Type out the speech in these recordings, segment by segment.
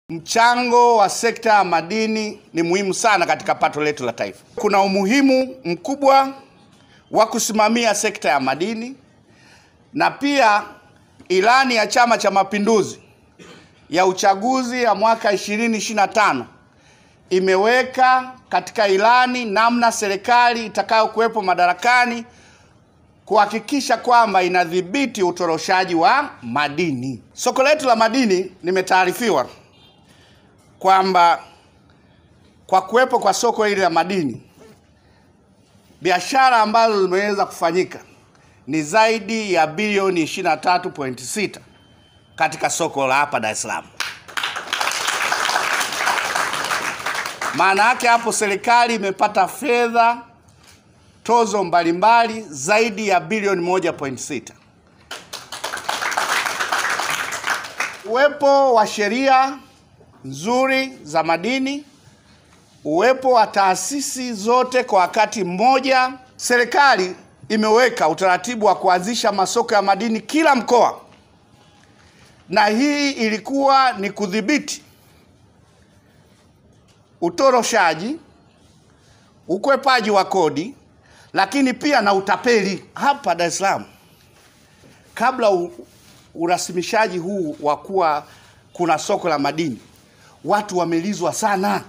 Mchango wa sekta ya madini ni muhimu sana katika pato letu la taifa. Kuna umuhimu mkubwa wa kusimamia sekta ya madini na pia ilani ya Chama cha Mapinduzi ya uchaguzi ya mwaka 2025 imeweka katika ilani namna serikali itakayokuwepo madarakani kuhakikisha kwamba inadhibiti utoroshaji wa madini. Soko letu la madini, nimetaarifiwa kwamba kwa kuwepo kwa soko hili la madini, biashara ambazo zimeweza kufanyika ni zaidi ya bilioni 23.6 katika soko la hapa Dar es Salaam. Maana yake hapo serikali imepata fedha tozo mbalimbali zaidi ya bilioni 1.6. Uwepo wa sheria nzuri za madini, uwepo wa taasisi zote kwa wakati mmoja. Serikali imeweka utaratibu wa kuanzisha masoko ya madini kila mkoa, na hii ilikuwa ni kudhibiti utoroshaji, ukwepaji wa kodi, lakini pia na utapeli hapa Dar es Salaam. Kabla u, urasimishaji huu wa kuwa kuna soko la madini, watu wamelizwa sana,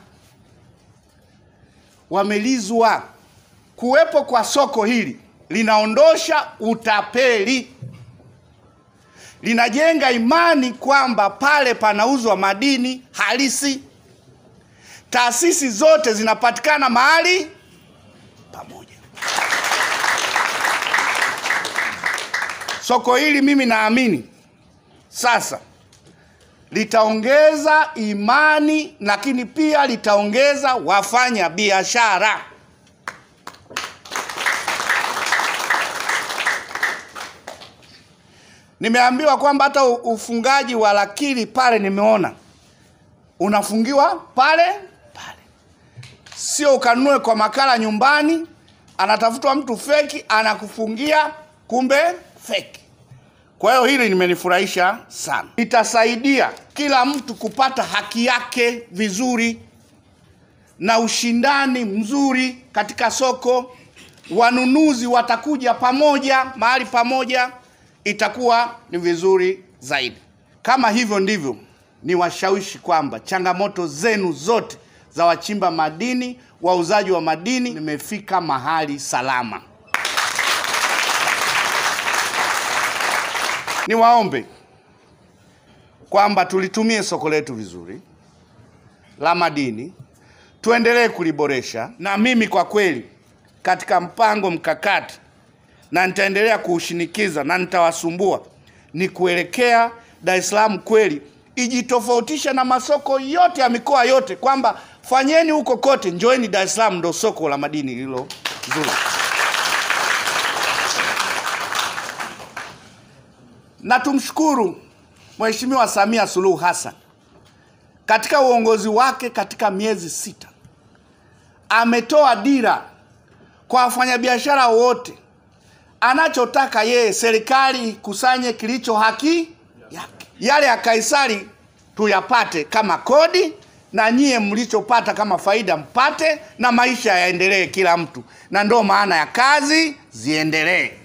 wamelizwa. Kuwepo kwa soko hili linaondosha utapeli, linajenga imani kwamba pale panauzwa madini halisi. Taasisi zote zinapatikana mahali pamoja. Soko hili mimi naamini sasa litaongeza imani, lakini pia litaongeza wafanya biashara. Nimeambiwa kwamba hata ufungaji wa lakili pale, nimeona unafungiwa pale pale, sio ukanunue kwa makala nyumbani, anatafutwa mtu feki anakufungia, kumbe feki. Kwa hiyo hili limenifurahisha sana, itasaidia kila mtu kupata haki yake vizuri na ushindani mzuri katika soko. Wanunuzi watakuja pamoja mahali pamoja, itakuwa ni vizuri zaidi. Kama hivyo ndivyo, ni washawishi kwamba changamoto zenu zote za wachimba madini, wauzaji wa madini, nimefika mahali salama. Niwaombe kwamba tulitumie soko letu vizuri la madini, tuendelee kuliboresha, na mimi kwa kweli katika mpango mkakati, na nitaendelea kuushinikiza na nitawasumbua, ni kuelekea Dar es Salaam kweli ijitofautisha na masoko yote ya mikoa yote, kwamba fanyeni huko kote, njoeni Dar es Salaam, ndo soko la madini lilo zuri. Na tumshukuru Mheshimiwa Samia Suluhu Hassan katika uongozi wake, katika miezi sita ametoa dira kwa wafanyabiashara wote. Anachotaka yeye, serikali ikusanye kilicho haki yake, yale ya Kaisari tuyapate kama kodi, na nyie mlichopata kama faida mpate, na maisha yaendelee kila mtu, na ndo maana ya kazi ziendelee.